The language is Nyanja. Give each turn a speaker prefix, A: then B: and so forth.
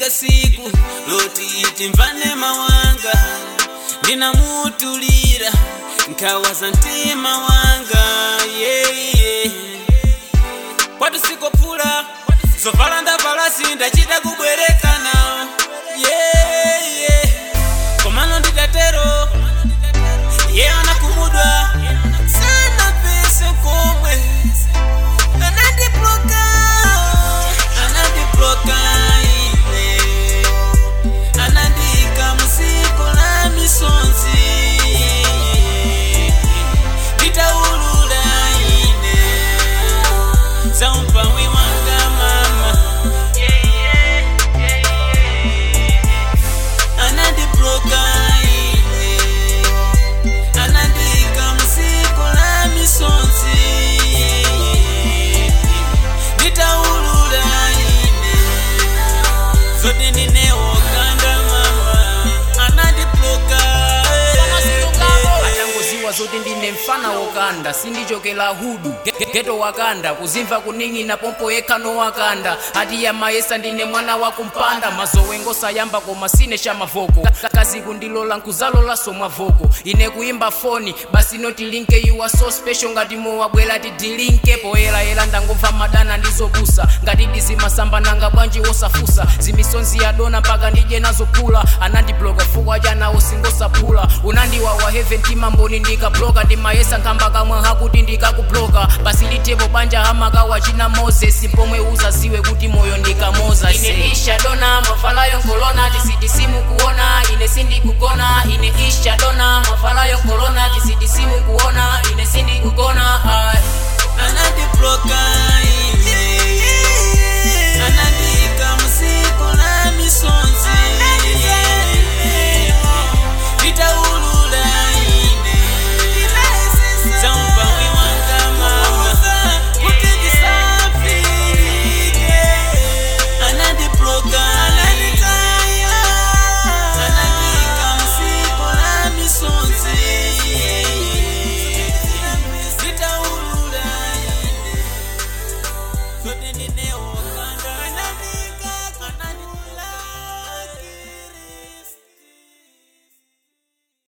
A: linafika siku loti iti mvane mawanga ndinamutulira nkawaza mtima wanga yeah, yeah. kwati sikopfula zovala ndavala sindachita kubwerekana yeah, yeah. komano nditatero ye anakumudwa sana pese komwe anandibloka anandibloka ine anandika musiko la misonzi nditaulula ine zaumpawi wanga mama anandibloka ine anandika musiko la misonzi nditaulula ine zote ndinewokanda mama anandibloka
B: atangoziwa zoti ndine mfana wokanda sindichokela hudu Ge- geto wakanda kuzimva kuning'ina pompo yekhano wakanda ati ya mayesa ndine mwana wakumpanda mazowengo sayamba koma sine shamavoko Ka- kazi kundilola nkuzalola somwavoko ine kuimba foni basi noti linke you are so special ngati mowabwera tidilinke poyerayera ndangomva madana ndizopusa ngati dizimasamba nanga bwanji wosafusa zimisonzi ya dona mpaka ndije nazopula anandibloga fukwa chanawo singosapula unandiwawa heaven timamboni ndikabloga ndimayesa nkhamba kamwe hakuti ndikakubloga basi litepo banja hamaka wachina moses pomwe uzaziwe kuti moyo ndikamoza ine isha dona mafalayo nkolona tisidisimu kuona ine sindikugona ine isha dona mafalayo nkolona tisidisimu kuona ine sindikugona ai
A: anandibloka